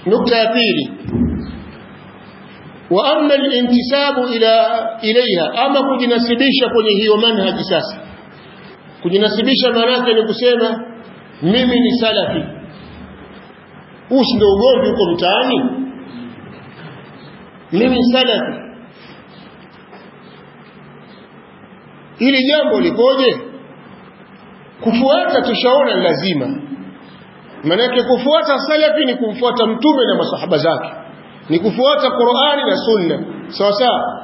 nukta ya pili wa amma al-intisabu ila ilaiha ama kujinasibisha kwenye hiyo manhaji sasa kujinasibisha maana yake ni kusema mimi ni salafi huu ndio ugomvi huko mtaani mimi salafi hili jambo likoje kufuata tushaona lazima manake kufuata salafi ni kumfuata mtume na masahaba zake ni kufuata Qur'ani na Sunna sawa sawa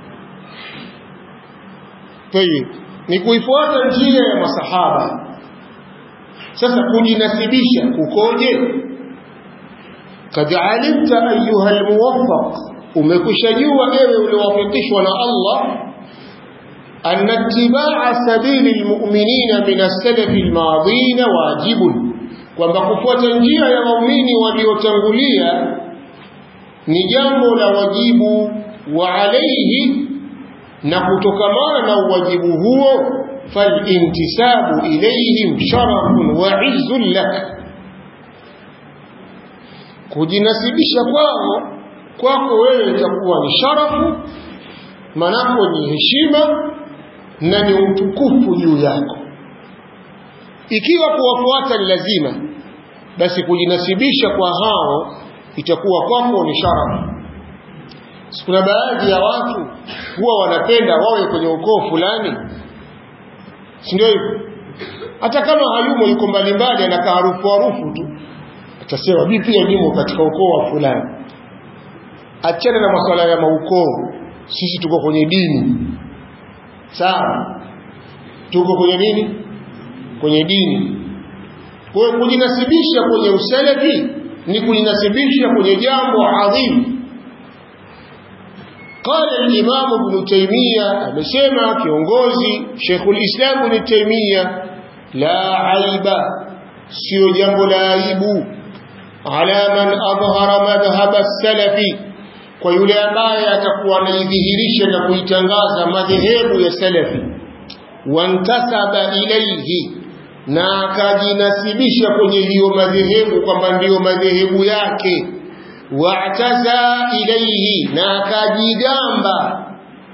tayib ni kuifuata njia ya masahaba sasa kujinasibisha kukoje kad alimta ayuha almuwaffaq umekushajua ewe uliowafikishwa na Allah أن اتباع سبيل المؤمنين من السلف الماضين واجب kwamba kufuata njia ya waumini waliotangulia ni jambo la wajibu wa alaihi na kutokamana na uwajibu huo falintisabu ilaihim sharafun wa izzun lak kujinasibisha kwao kwako wewe itakuwa ni sharafu manako ni heshima na ni utukufu juu yako ikiwa kuwafuata ni lazima basi kujinasibisha kwa hao itakuwa kwako ni sharafu kuna baadhi ya watu huwa wanapenda wawe kwenye ukoo fulani si ndio hivyo hata kama hayumo yuko mbalimbali anakaa harufu harufu tu atasema mimi pia nimo katika ukoo wa fulani achana na masuala ya maukoo sisi tuko kwenye dini sawa tuko kwenye nini kwenye dini kwa hiyo kujinasibisha kwenye usalafi ni kujinasibisha kwenye jambo adhimu قال الإمام ابن تيمية أمسيما كيونغوزي شيخ الإسلام ابن تيمية لا عيب سيو جنب لا عيب على من أظهر مذهب السلف kwa yule ambaye atakuwa anaidhihirisha na kuitangaza madhehebu ya salafi wantasaba ilaihi na akajinasibisha kwenye hiyo madhehebu kwamba ndiyo madhehebu yake wa'taza ilaihi na akajigamba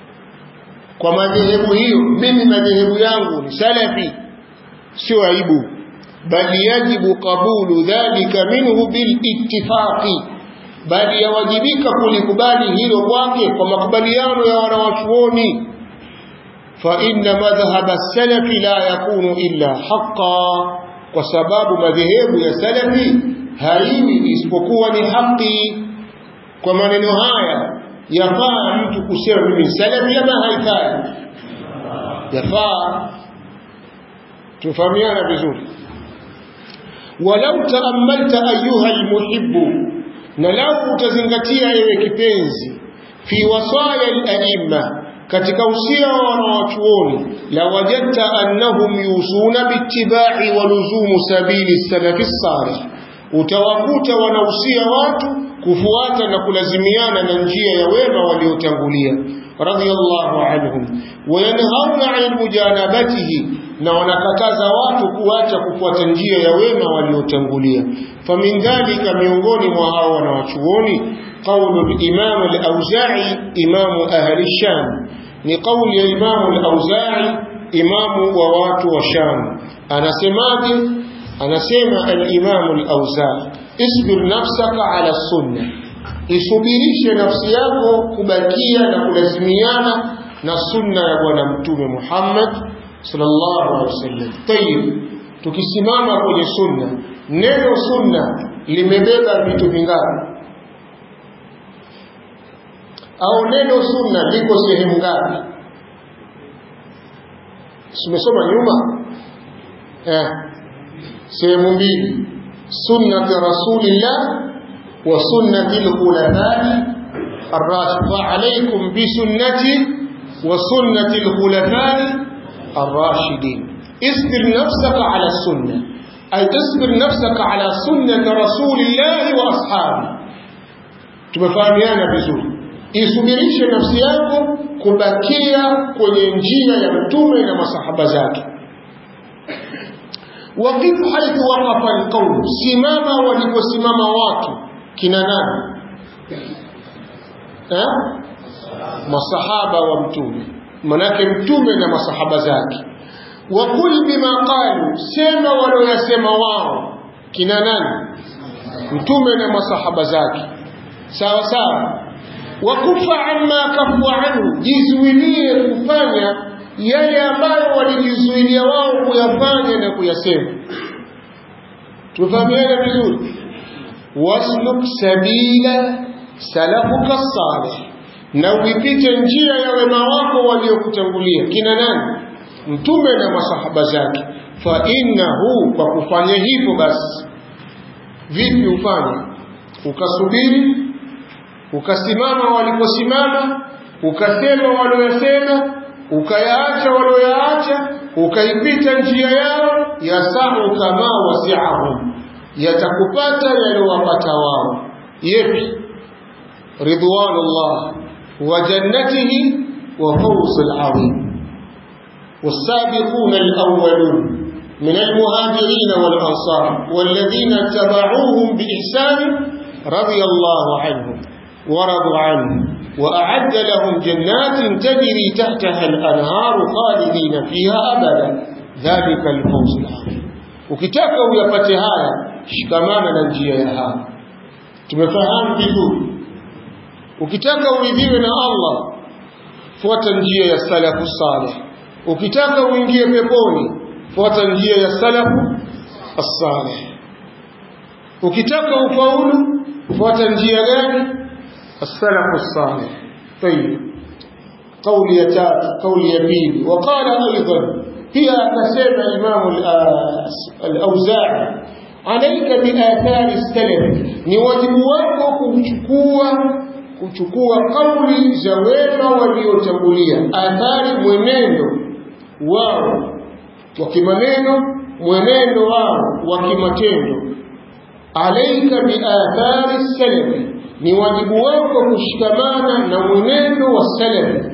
kwa madhehebu hiyo mimi madhehebu yangu ni salafi sio aibu bali yajibu qabulu dhalika minhu bil ittifaqi bali yawajibika kulikubali hilo kwake kwa makubaliano ya wanawachuoni fa inna madhhaba salafi la yakunu illa haqqan kwa sababu madhehebu ya salafi haiwi isipokuwa ni haki kwa maneno haya yafaa mtu kusema mimi salafi ama haifai yafaa tufahamiana vizuri walau taamalta ayuha almuhibbu na lau utazingatia ewe kipenzi fi wasaya al-aimma katika usia wa wanawachuoni la wajadta annahum yusuna bittiba'i wa luzumu sabili salafi salih utawakuta wanahusia watu kufuata na kulazimiana na njia ya wema waliotangulia radiyallahu anhum wayanhauna 'an mujanabatihi na wanakataza watu kuacha kufuata njia ya wema waliotangulia famin dhalika miongoni mwa hao wanawachuoni قول الإمام الأوزاعي إمام أهل الشام لقول الإمام الأوزاعي إمام ووات وشام أنا سمعت أنا سمع الإمام الأوزاعي اصبر نفسك على السنة isubirishe nafsi yako kubakia na kulazimiana na sunna ya bwana mtume Muhammad sallallahu alaihi wasallam. Tayib, tukisimama kwenye sunna, neno sunna limebeba vitu vingapi? Au neno sunna liko sehemu ngapi? Tumesoma nyuma eh, sehemu mbili, sunnati rasulillah وسنة الخلفاء الراشدين فعليكم بسنتي وسنة الخلفاء الراشدين اصبر نفسك على السنة أي اصبر نفسك على سنة رسول الله وأصحابه tumefahamiana vizuri isubirishe nafsi yako kubakia kwenye njia ya mtume na masahaba zake waqif haithu waqafa alqaum simama waliposimama watu kina nani eh? masahaba wa mtume manake mtume na masahaba zake wakul bima qalu sema walioyasema wao kina nani mtume na masahaba zake sawa sawa wakufa amma kafu anhu jizuilie kufanya yale ambayo walijizuilia wao kuyafanya na kuyasema tufahamiane vizuri wasluk sabila salafuka salih na uipite njia ya wema wako waliokutangulia kina nani mtume na masahaba zake fa innahu kwa kufanya hivyo basi vipi ufanye ukasubiri ukasimama waliposimama ukasema walioyasema ukayaacha walioyaacha ukaipita njia yao yasahu kama wasiahum yatakupata yaliowapata wao yepi ridwanullah wa jannatihi wa fawzul azim والسابقون الأولون من المهاجرين والأنصار والذين اتبعوهم بإحسان رضي الله عنهم ورضوا عنه وأعد لهم جنات تجري تحتها الأنهار خالدين فيها أبدا ذلك الفوز العظيم ukitaka uyapate haya shikamana na njia ya haya tumefahamu vizuri ukitaka uridhiwe na Allah fuata njia ya salafu salih ukitaka uingie peponi fuata njia ya salafu as-salih ukitaka ufaulu fuata njia gani as-salafu as-salih طيب قولي يا قولي يا بيبي وقال ايضا هي كسمع الامام الاوزاعي عليك باثار السلف ni wajibu wako kuchukua kuchukua kauli za wema waliotangulia athari mwenendo wao wa kimaneno mwenendo wao wa kimatendo alaika biathari salafi ni wajibu wako kushikamana na mwenendo wa salafi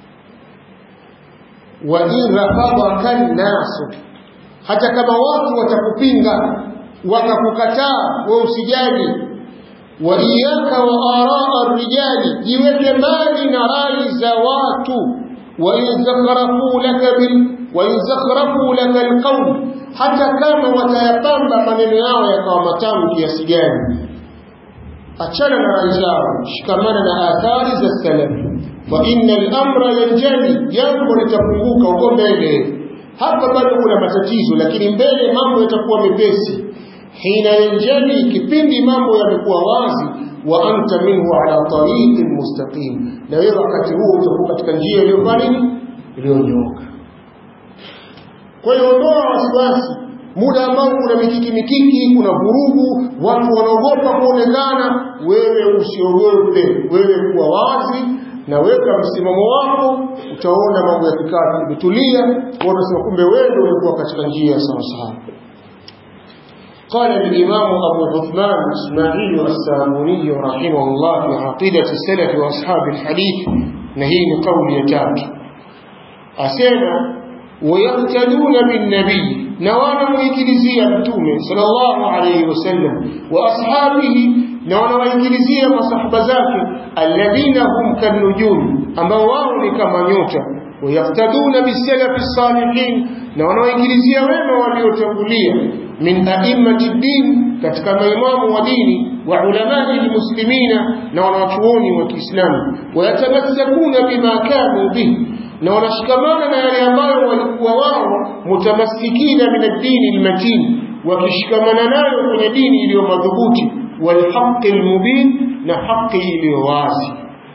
wa in rafadhaka nnasu hata kama watu watakupinga wakakukataa we usijali wa iyaka wa araa rijali jiweke mbali na rai za watu wa in zakhrafu laka bil wa in zakhrafu laka alqawl hata kama watayapamba maneno yao yakawa matamu kiasi gani achana na rai zao shikamana na athari za salafi fa inna al-amra yanjali jambo litafunguka huko mbele hapa bado kuna matatizo lakini mbele mambo yatakuwa mepesi hina yanjali kipindi mambo yamekuwa wazi wa anta minhu ala tariqin mustaqim na wewe wakati huo utakuwa katika njia iliyofanya nini iliyonyooka kwa hiyo ondoa wasiwasi muda ambao kuna mikiki mikiki kuna vurugu watu wanaogopa kuonekana wewe usiogope wewe kuwa wazi na weka msimamo wako utaona mambo yakikaa imetulia wanasema kumbe wewe ndio ulikuwa katika njia sawa sawa قال الإمام أبو عثمان إسماعيل الساموني رحمه الله في عقيدة السلف وأصحاب الحديث نهين قول يتاك أسينا ويقتدون بالنبي نوانا ويكلزية متومة صلى الله عليه وسلم وأصحابه نوانا ويكلزية مصحب ذاك الذين هم كالنجوم أما واو كما نيوتا ويقتدون بالسلف الصالحين نوانا ويكلزية وما وليوتنبولية من أئمة الدين katika maimamu wa dini wa ulamai almuslimina na wanawachuoni wa Kiislamu wayatamassakuna bima kanu bihi na wanashikamana na yale ambayo walikuwa wao mutamassikina min ad-din al-matin wakishikamana nayo kwenye dini iliyo madhubuti walhaqi al-mubin na haki iliyo wazi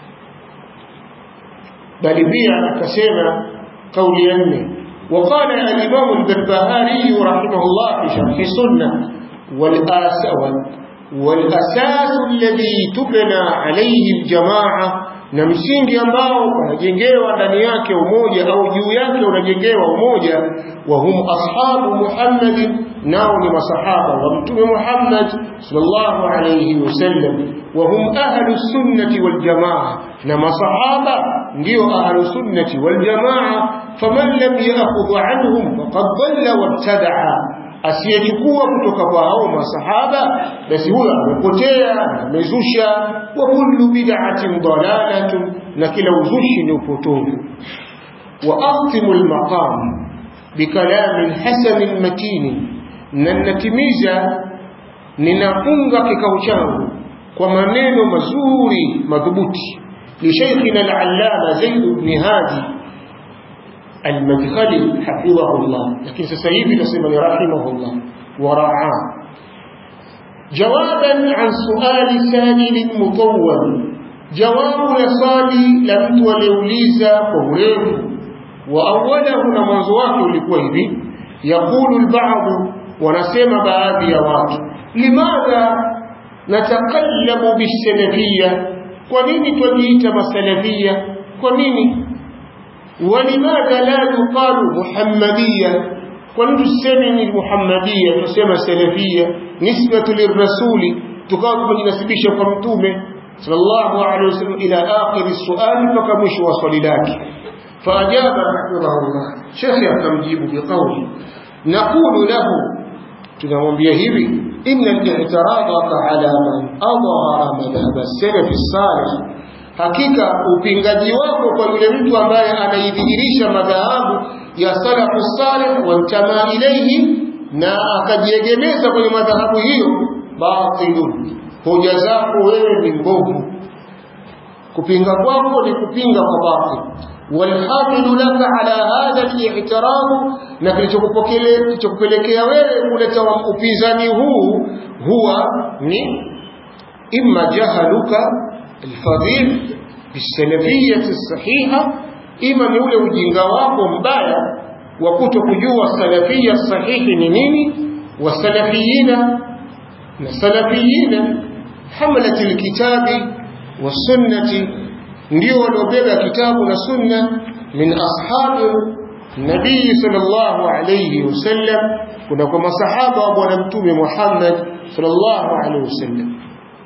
bali pia akasema kauli ya nne وقال الإمام البربهاري رحمه الله في شرح السنة والأساس الذي تبنى عليه الجماعة na msingi ambao unajengewa ndani yake umoja au juu yake unajengewa umoja wa hum ashabu Muhammad nao ni masahaba wa mtume Muhammad sallallahu alayhi wasallam wa hum ahlu sunnati wal jamaa na masahaba ndio ahlu sunnati wal jamaa faman lam ya'khudh anhum faqad dhalla wabtada'a asiyechukua kutoka kwa hao masahaba basi huyo amepotea amezusha wa kullu bid'atin dalalatun na kila uzushi ni upotovu wa aqtimu almaqam bikalamin hasanin matini na natimiza ninafunga kikao changu kwa maneno mazuri madhubuti لشيخنا العلامة زيد بن هادي المدخلي حفظه الله لكن سسيبي نسمى رحمه الله ورعاه جوابا عن سؤال سائل مطول جواب لصالي لم وليوليزا قوله وأوله نمزواك لكويبي يقول البعض ونسمى baadhi ya watu limadha natakallamu bisalafiyya kwa nini twajiita masalafia kwa nini walimadha la yuqalu muhammadia kwa nini tuseme ni muhammadia tusema salafia nisbatu lirrasuli tukawa tumejinasibisha kwa mtume sallallahu alaihi wasallam ila akhir suali mpaka mwisho wa swali lake فأجاب رحمه الله شيخ akamjibu biqawli naqulu lahu tunamwambia hivi inna al-i'tiradaka ala man adhara madhhab as-salaf as-salih hakika upingaji wako kwa yule mtu ambaye anaidhihirisha madhahabu ya salafu salih wantama ilayhi na akajiegemeza kwenye madhahabu hiyo batilun hoja zako wewe ni mbovu kupinga kwako ni kupinga kwa batil والحامل لك على هذا الاعتراض na kilichokupelekea wewe kuleta upinzani huu huwa ni imma jahaluka alfadhil bisalafiyati sahiha ima ni ule ujinga wako mbaya wa kuto kujua salafia sahihi ni nini wasalafiyina na salafiyina hamlat alkitabi wasunnati ndio waliobeba kitabu na sunna min ashabi nabii sallallahu alayhi wasallam kuna kwa masahaba wa bwana mtume Muhammad sallallahu alayhi wasallam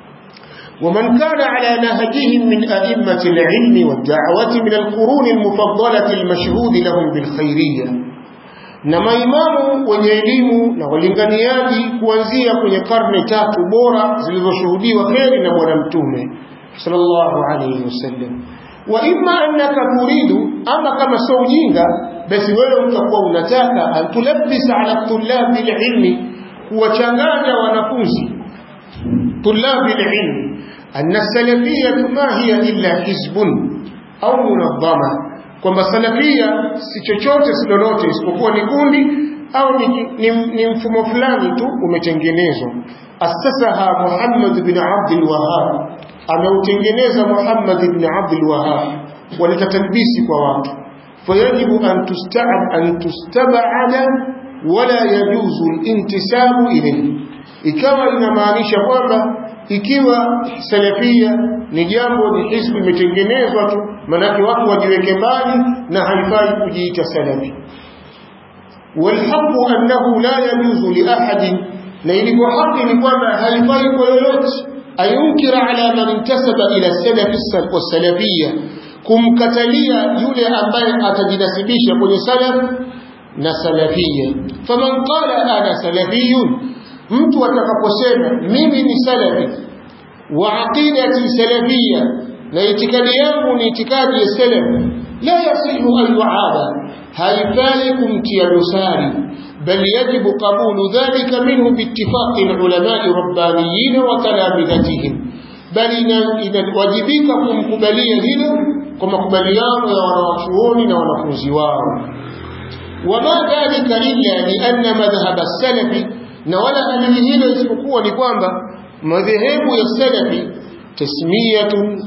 ومن كان على نهجهم من أئمة العلم والدعوة من القرون المفضلة المشهود لهم بالخيرية na maimamu wenye elimu na walinganiaji kuanzia kwenye karne tatu bora zilizoshuhudiwa kheri na bwana mtume sallallahu alayhi wasallam wa imma annaka turidu ama kama sio ujinga basi wewe utakuwa unataka antulabbisa ala tullabi alilmi kuwachanganya wanafunzi tullabi alilmi anna salafiyya ma hiya illa hizbun au munadhama kwamba salafia si chochote si lolote isipokuwa ni kundi au ni, ni, ni mfumo fulani tu umetengenezwa asasaha Muhammad bin Abdul Wahhab ameutengeneza Muhammad ibn Abdul Wahhab waleta talbisi kwa watu fayajibu an tusta'ab an tustab'ada wala yajuzu al-intisabu ilayhi ikawa inamaanisha kwamba ikiwa salafia ni jambo ni hizbu imetengenezwa tu manake watu wajiweke mbali na haifai kujiita salafi والحق أنه لا يجوز لأحد na ilikuwa haki ni kwamba haifai kwa yoyote ayunkira ala man intasaba ila salafi wasalafia kumkatalia yule ambaye atajinasibisha kwenye salaf na salafia faman qala ana salafiyun mtu atakaposema mimi ni salafi wa aqidati salafia na itikadi yangu ni itikadi ya salaf la yasihu an yuada haifai kumtia dosari بل يجب قبول ذلك منه باتفاق العلماء الربانيين وتلامذتهم بل إذا وجبك kumkubalia hilo kwa makubaliano ya wanawachuoni na wanafunzi wao wama dhalika illa lianna madhhab as-salafi na wala halili hilo isipokuwa ni kwamba madhehebu ya salafi tasmiyatun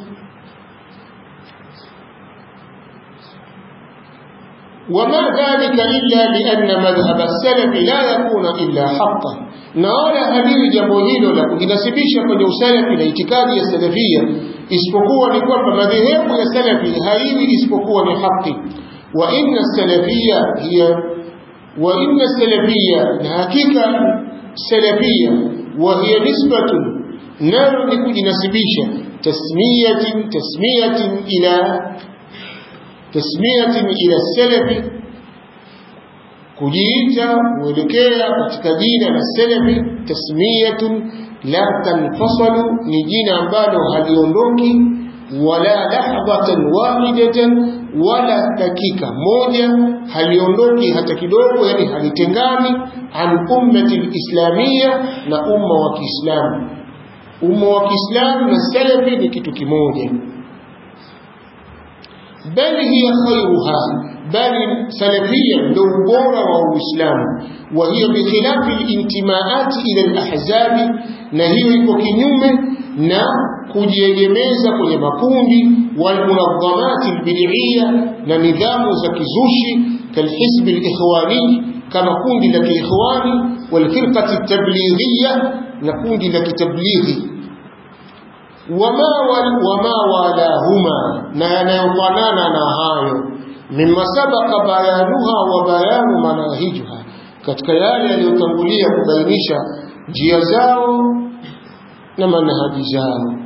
وما ذلك إلا لأن مذهب السلف لا يكون إلا حقا نولا هذه jambo hilo la kujinasibisha kwenye usalafi na itikadi ya salafia isipokuwa ni kwamba madhehebu ya salafi haiwi isipokuwa ni haki wa inna salafia hiya wa inna salafia na hakika salafia wa hiya nisbatun nalo ni kujinasibisha tasmiyatin tasmiyatin ila تسمية إلى السلف kujiita kuelekea katika jina la salafi tasmiyatun la tanfasalu ni jina ambalo haliondoki wala lahdatan wahidatan wala dakika moja haliondoki hata kidogo yani halitengani an ummati lislamia na umma wa kiislamu umma wa kiislamu na salafi ni kitu kimoja bal hiya khairuha bali salafia ndio ubora wa uislamu wa hiya bikhilafi lintimaati ila alahzabi na hiyo iko kinyume na kujiegemeza kwenye makundi walmunadhamati albid'iyya na nidhamu za kizushi kalhisbi alikhwani kama kundi la kiikhwani walfirqati tablighiyya na kundi la kitablighi wama wama walahuma na yanayofanana na hayo mimma sabaqa bayanuha wa bayanu manahijuha katika yale yaliyotangulia kubainisha njia zao na manhaji zao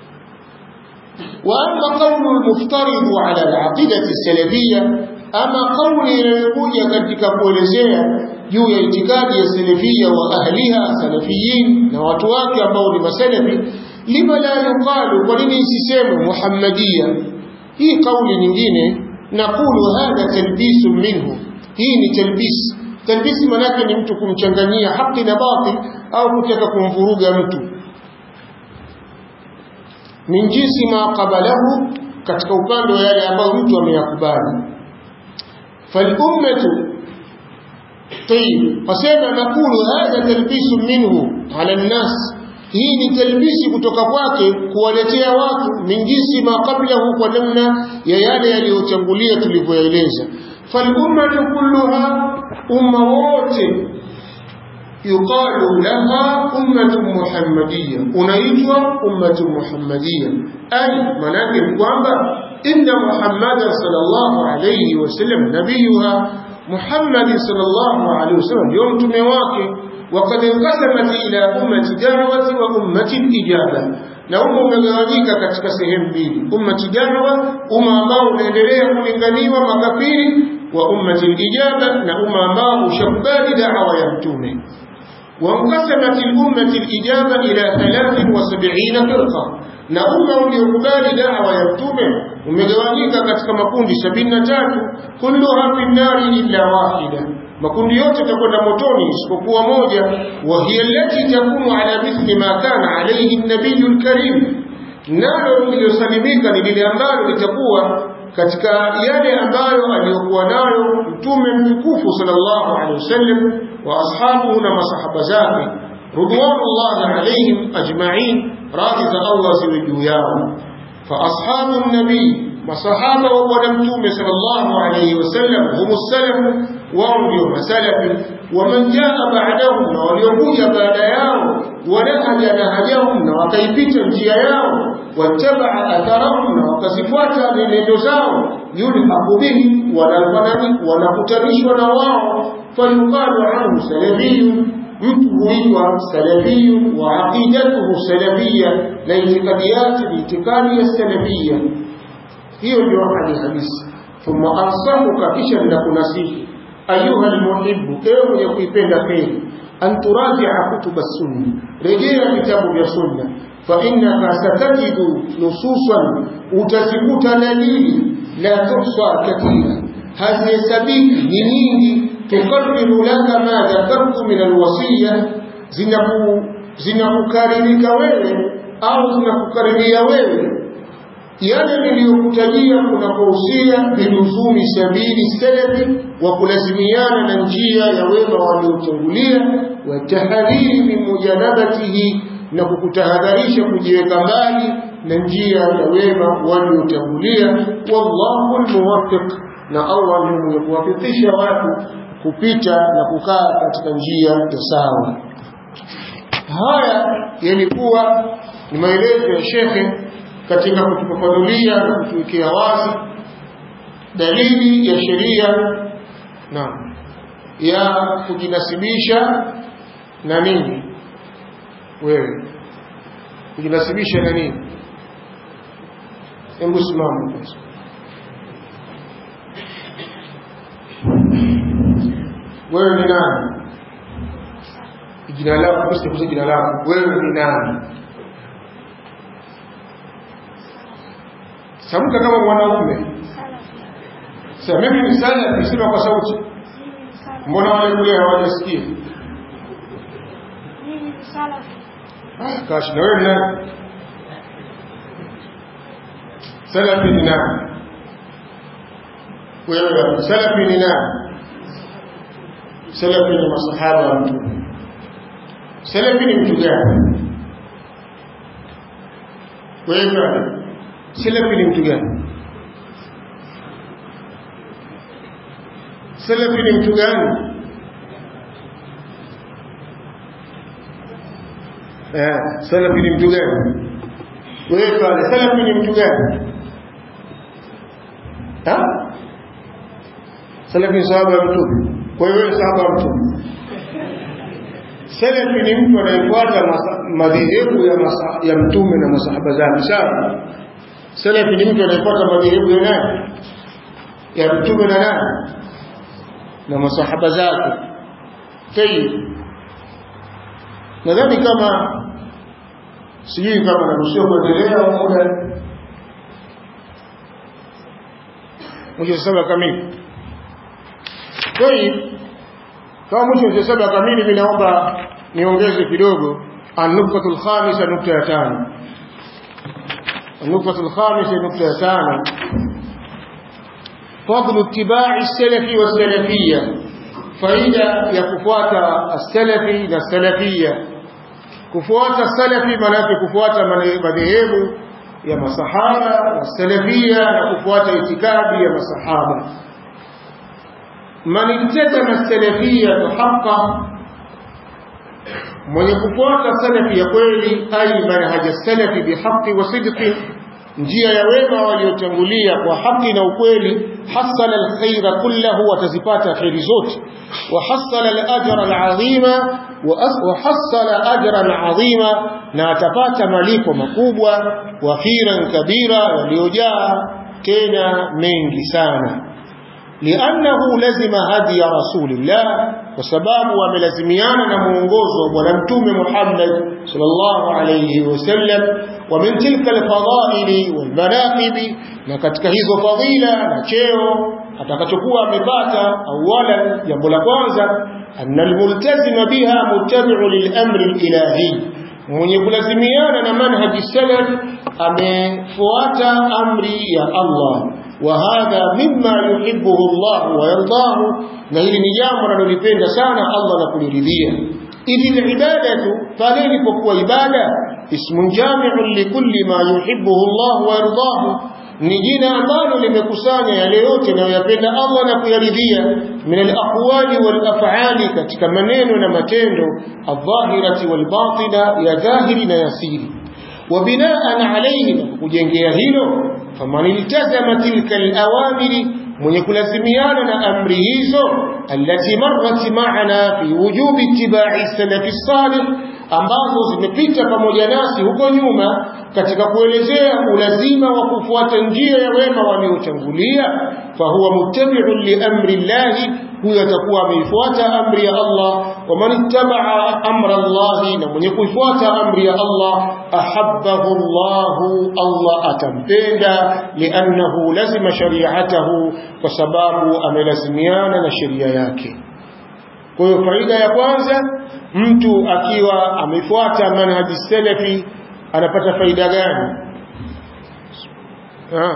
وأما قول المفترض على العقيدة السلفية أما قول ينبوجة katika kuelezea juu ya itikadi ya salafia wa ahliha salafiyin na watu wake ambao ni masalafi lima la yuqalu kwa nini isisemwe muhammadia hii kauli nyingine naqulu hadha talbisu minhu hii ni talbis talbisi manake ni mtu kumchanganyia haki na batil au kutaka kumvuruga mtu min jinsi ma qabalahu katika upande wa yale ambayo mtu ameyakubali falummatu tayib fasema nakulu hadha talbisu minhu ala nnas hii ni talbisi kutoka kwake kuwaletea watu min jinsi ma qablahu kwa namna ya yale yaliyotangulia tulivyoeleza falummatu kulluha umma wote yuqalu laha ummatu muhammadiyya unaitwa ummatu muhammadiyya ay manake ni kwamba inna muhammadan sallallahu alayhi wasallam nabiyuha muhammad sallallahu alayhi wasallam ndio mtume wake وقد انقسمت إلى أمة دعوة وأمة الإجابة na umma umegawanyika katika sehemu mbili ummati da'wa umma ambao unaendelea kulinganiwa makafiri wa ummati ijaba na umma ambao ushakubali da'wa ya mtume وانقسمت الأمة الإجابة إلى 73 فرقة na umma uliokubali dawa ya mtume umegawanyika katika makundi 73 kulluha fi nnari illa wahida makundi yote yatakwenda motoni isipokuwa moja wa hiya allati takunu ala mithli ma kana alayhi an-nabiyyu al-karim nalo lililosalimika ni lile ambalo litakuwa katika yale ambayo aliyokuwa nayo mtume mtukufu sallallahu alaihi wasallam wa ashabuhu na masahaba zake ridwanullahi alaihim ajma'in radhi za Allah ziwe juu yao fa ashabu nabii masahaba wa bwana mtume sallallahu alaihi wasallam humu salaf wao ndio masalafi waman jaa ba'dahum na waliokuja baada yao wanahaja nahajahum na wakaipita njia yao wattabaa atharahum na wakazifuata nenendo zao yulhaqu bihim wanakutanishwa na wao fayuqalu anhu salafiyun mtu huitwa salafiyu wa aqidatuhu salafia na itikadi yake ni itikadi ya salafia hiyo ndio hali halisi thumma ansahuka kisha ninakunasihi ayuha almuhibbu ewe mwenye kuipenda kheri an turajia kutuba sunna rejea vitabu vya sunna فإنك ستجد نصوصا وتثبت دليل لا تحصى كثيرا هذه سبيل لنيني تقرر لك ما ذكرت من الوصية zinakukaririka wewe au zinakukariria wewe yale niliyokutajia kunakohusia biluzumi sabili salafi wa kulazimiana na njia ya wema waliotangulia watahadhiri min mujanabatihi na kukutahadharisha kujiweka mbali na njia ya wema waliotangulia wallahu almuwaffiq na Allah ni mwenye kuwafikisha watu kupita na kukaa katika njia ya sawa haya yalikuwa ni maelezo ya shekhe katika kutufafanulia na kutuwekea wazi dalili ya sheria na ya kujinasibisha na nini wewe kujinasibisha na nini hebu simama kwanza wewe ni nani jina lako kusikuza jina lako wewe ni nani samka kama mwanaume sasa mimi ni salafi sema kwa sauti mbona wale kule hawajasikia ah kashi na wewe ni nani salafi ni nani wewe salafi ni nani salafi ni masahaba wa mtume salafi ni mtu gani wewe salafi ni mtu gani salafi ni mtu gani eh salafi ni mtu gani wewe pale salafi ni mtu gani ha salafi ni sahaba wa mtume kwa hiyo wewe sahaba wa mtume salafi ni mtu anayefuata madhehebu ya, ya mtume na masahaba zake sawa salafi ni mtu anayefuata madhehebu ya nani ya mtume na nani na masahaba zake tayib nadhani kama sijui kama naruhusiwa kuendelea au muda mwisho saba kamili tayib kama mwisho saba kamili mimi naomba niongeze kidogo النقطة الخامسة نقطة تانو النقطة الخامسة نقطة تانو فضل اتباع السلف والسلفية فإذا يكفوات السلفي والسلفية كفوات السلفي منافي كفوات مذهب يا مصحابة والسلفية كفوات اتكاب يا مصحابة من التزم السلفية حقا mwenye kufuata salafi ya kweli ai manhaja salafi bihaqi wa sidqi njia ya wema waliotangulia kwa haki na ukweli hasala alkhaira kullahu watazipata khairi zote wa hasala alajra alazima wa hasala ajran azima na atapata malipo makubwa wa khiran kabira yaliyojaa tena mengi sana لأنه لزم هدي رسول الله وسباب وملزميانا نمونغوز ونمتوم محمد صلى الله عليه وسلم ومن تلك الفضائل والمناقب نكتك هزو فضيلة نشيو atakachukua amepata awala jambo la kwanza anna almultazima biha muttabi'u lilamri alilahi mwenye kulazimiana na manhaji salaf amefuata amri ya Allah وهذا مما يحبه الله ويرضاه نهili ni jambo analolipenda sana Allah na kuliridhia ili ibadatu pale ilipokuwa ibada ismun jami'un likulli ma yuhibbuhu Allah wa yardahu ni jina ambalo limekusanya yale yote anayoyapenda Allah na kuyaridhia min al-aqwali wal af'ali katika maneno na matendo adh-dhahirati wal batina ya dhahiri na yasiri وبناء عليه kujengea hilo faman iltazama tilka alawamiri mwenye kulazimiana na amri hizo allati marrat ma'ana fi wujubi ittiba'i salafi salih ambazo zimepita pamoja nasi huko nyuma katika kuelezea ulazima wa kufuata njia ya wema waliotangulia fahuwa muttabi'un li amri llahi huyo atakuwa ameifuata amri ya Allah wa man ittaba'a amra Allah na mwenye kuifuata amri ya Allah ahabbahu Allah Allah atampenda liannahu lazima shari'atahu kwa sababu amelazimiana na sheria yake kwa hiyo faida ya kwanza mtu akiwa amefuata manhaji salafi anapata faida gani ha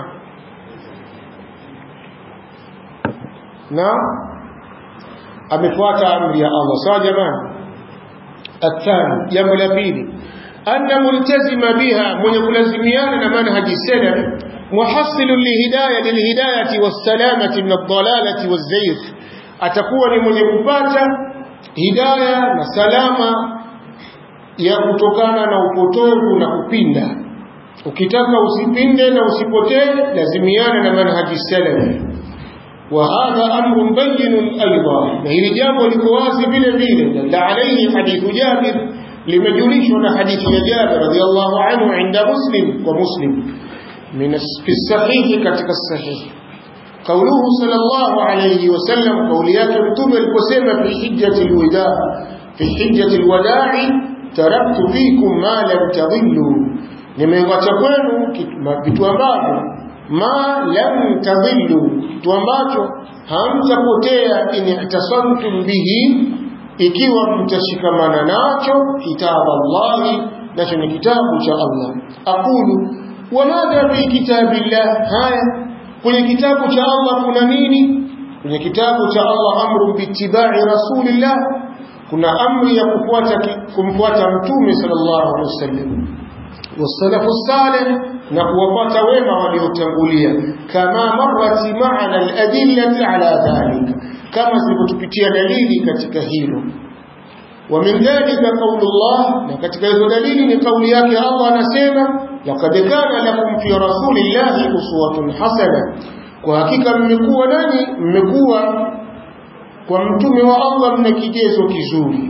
na amefuata amri ya Allah sawa jamani athani jambo la pili anna multazima biha mwenye kulazimiana na manhaji salaf muhassilu lihidayah lilhidayati wassalamati min ad-dalalati waz-zayf atakuwa ni mwenye kupata hidayah na salama ya kutokana na upotovu na kupinda ukitaka usipinde na usipotee lazimiana na manhaji salafi وهذا أمر بين أيضا وهي جامع لكواسي بلا بلا دل عليه حديث جابر لمجوليشنا حديث جابر رضي الله عنه عند مسلم ومسلم من في الصحيح كتك الصحيح قوله صلى الله عليه وسلم قوليات متوم القسمة في حجة الوداع في حجة الوداع تركت فيكم ما لم تضلوا nimewacha kwenu vitu ambavyo ma lam tadhillu kitu ambacho hamtapotea in ihtasamtum bihi ikiwa mtashikamana nacho kitabu Allahi nacho ni kitabu cha Allah aqulu wa madha fi kitabillah haya kwenye kitabu cha Allah kuna nini kwenye kitabu cha Allah amru biittiba'i rasulillah kuna amri ya kufuata kumfuata mtume sallallahu alaihi wasallam wasalafu salih na kuwapata wema waliotangulia kama marrat ma'ana al-adillati ala dhalika kama zilivyotupitia dalili katika hilo ومن ذلك قول الله لقد كذا دليل لقول yake Allah anasema laqad kana lakum fi rasulillahi uswatun hasana kwa hakika mmekuwa nani mmekuwa kwa mtume wa Allah mna kigezo kizuri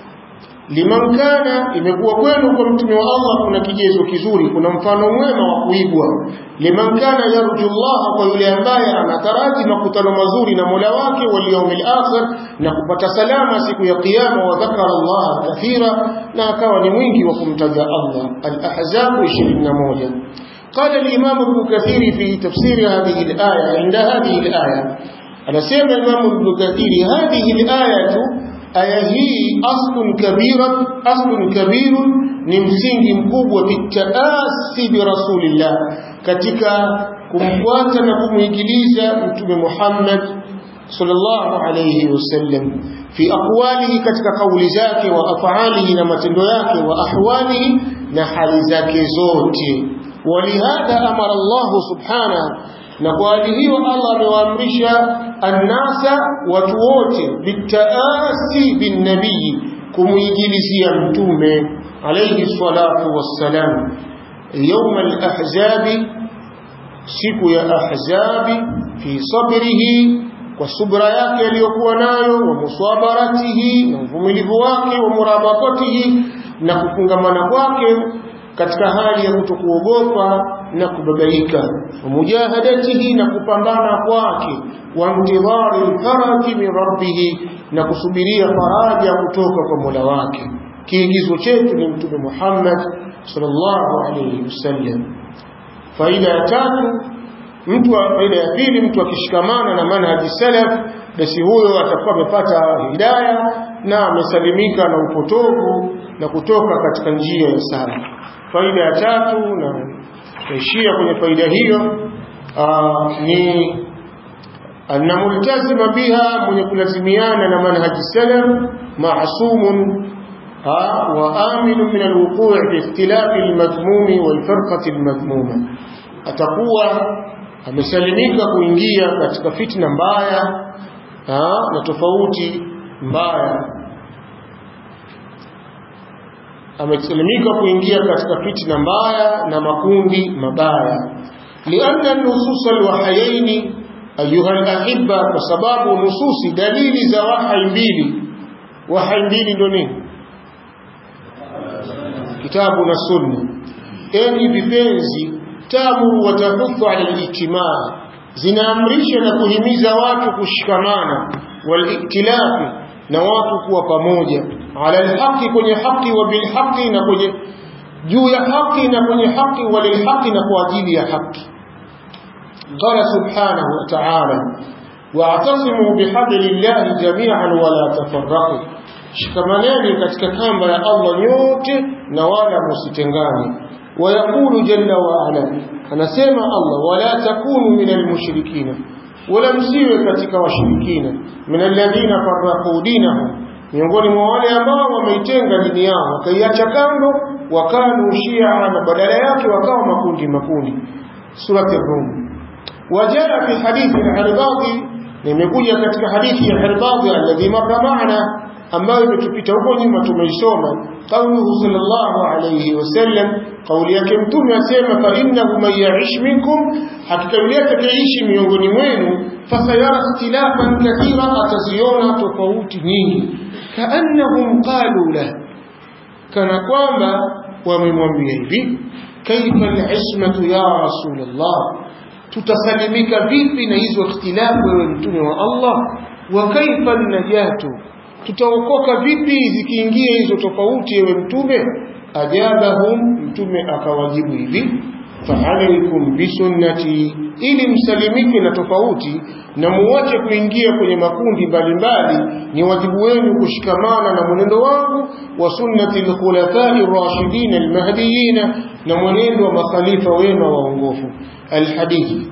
liman kana imekuwa kwenu kwa mtume wa Allah kuna kigezo kizuri kuna mfano mwema wa kuigwa liman kana yarju Allah kwa yule ambaye anataraji makutano mazuri na Mola wake wal yawmil akhir na kupata salama siku ya kiyama wa dhakara Allah kathira na akawa ni mwingi wa kumtaja Allah al-ahzab 21 قال الإمام ابن كثير في تفسير هذه الآية عند هذه الآية أنا سيما الإمام ابن كثير هذه الآية aya hii aslun kabira aslun kabirun ni msingi mkubwa bitaasi bi rasulillah katika kumfuata na kumuigiliza mtume Muhammad sallallahu alayhi wasallam fi aqwalihi katika kauli zake wa af'alihi na matendo yake wa ahwalihi na hali zake zote walihadha amara Allah subhanahu na kwa hali hiyo Allah amewaamrisha annasa watu wote bitaasi bin nabii kumuigilizia mtume alayhi salatu wassalam يوم الأحزاب siku ya ahzabi fi sabrihi kwa subra yake aliyokuwa nayo wa musabaratihi na uvumilivu wake wa murabatatihi na kufungamana kwake katika hali ya kutokuogopa na kubabaika wa mujahadatihi na kupambana kwake wa mtidhari faraji min rabbih na kusubiria faraja kutoka kwa Mola wake kiigizo chetu ni mtume Muhammad sallallahu alayhi wasallam faida ya tatu mtu faida ya pili mtu akishikamana na manhaji salaf basi huyo atakuwa amepata hidayah na amesalimika na upotovu na kutoka katika njia ya salaf faida ya tatu na taishia kwenye faida hiyo aa, ni anna multazima biha mwenye kulazimiana na manhaji salaf maasumun وآمن من الوقوع في اختلاف المذموم والفرقة المذمومة atakuwa amesalimika kuingia katika fitna mbaya na tofauti mbaya amesalimika kuingia katika fitna mbaya na makundi mabaya lianna nusus alwahayaini ayuha alahibba kwa sababu nususi dalili za wahai mbili wahai mbili ndo nini kitabu na sunna enyi vipenzi tamuru wa tahuthu ala al-ijtimaa zinaamrisha na kuhimiza watu kushikamana waliktilafi na watu kuwa pamoja ala alhaqi kwenye haki wa bilhaqi na kwenye juu ya haki na kwenye haki walilhaqi na kwa ajili ya haki قال سبحانه وتعالى واعتصموا بحبل الله جميعا ولا تفرقوا shikamaneni katika kamba ya Allah nyote na wala msitengane ويقول جل وعلا anasema Allah wala takunu minal mushrikina wala msiwe katika washirikina minalladhina farraqu dinahum miongoni mwa wale ambao wameitenga dini yao wakaiacha kando wakanu shia na badala yake wakawa makundi makundi surati rum wajaa fi hadithi al-Irbadi nimekuja katika hadithi ya Irbadi alladhi marra ma'ana ambayo imetupita huko nyuma tumeisoma qauluhu sallallahu alayhi wasallam kauli yake mtume asema fa innahu man ya'ish minkum hakika yule atakayeishi miongoni mwenu fasayara ikhtilafan kathira ataziona tofauti nyingi kaannahum qalu la kana kwamba wamemwambia hivi kaifa al-ismatu ya rasulullah tutasalimika vipi na hizo ikhtilafu wewe mtume wa Allah wa kaifa najatu tutaokoka vipi zikiingia hizo tofauti ewe mtume ajabahum mtume akawajibu hivi faalaikum bisunnati ili msalimike na tofauti na muache kuingia kwenye makundi mbalimbali ni wajibu wenu kushikamana na mwenendo wangu wa sunnati alkhulafai rashidin almahdiyin na mwenendo wa makhalifa wema waongofu alhadithi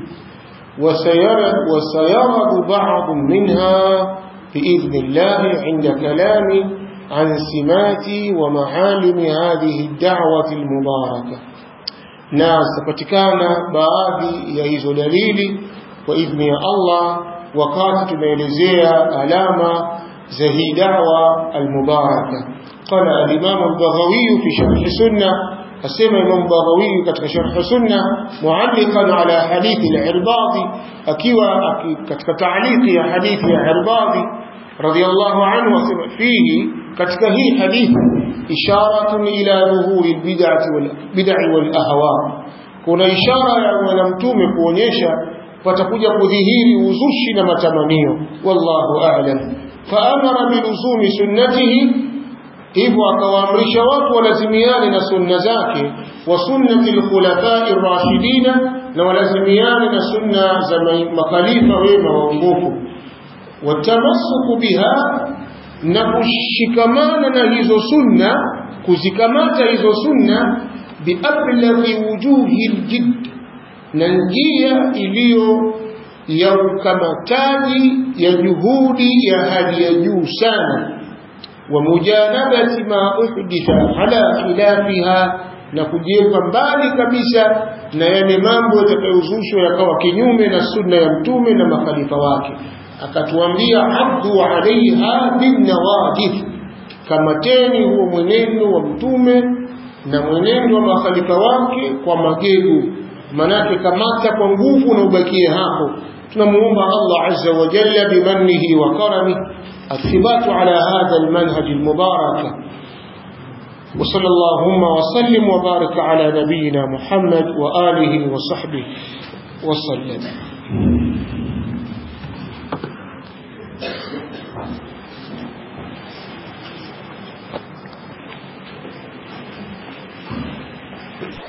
وسيرد بعض منها بإذن الله عند كلام عن سمات ومعالم هذه الدعوة المباركة na zitapatikana baadhi ya hizo dalili kwa idhni ya Allah wakati tunaelezea alama za hii da'wa almubaraka qala al-imam al-baghawi fi sharh sunna asema imam baghawi katika sharh sunna mualliqan ala hadithi al-irbadi akiwa katika ta'liqi ya hadithi ya irbadi radiyallahu anhu asema fihi katika hii hadithi isharatun ila dhuhuri albid'ati wal bid'i wal ahwa kuna ishara ya bwana mtume kuonyesha patakuja kudhihiri uzushi na matamanio wallahu a'lam faamara biluzumi sunnatihi hivyo akawaamrisha watu walazimiane na sunna zake wa sunnati alkhulafai rashidina na walazimiane na sunna za makhalifa wema waongofu watamassuku biha na kushikamana na hizo sunna kuzikamata hizo sunna biablaghi wujuhi ljidd na njia iliyo ya ukamataji ya juhudi ya hali ya juu sana wa mujanabati ma uhditha ala khilafiha na kujiweka mbali kabisa na yale mambo yatakayozushwa yakawa kinyume na sunna ya mtume na makhalifa wake akatuambia abdu alaiha binnawadith kamateni huo mwenendo wa mtume na mwenendo wa makhalifa wake kwa magegu manake kamata kwa nguvu na ubakie hapo tunamuomba Allah azza wa jalla bimannihi wa karamihi الثبات على هذا المنهج المبارك وصلى اللهم وسلم وبارك على نبينا محمد وآله وصحبه وسلم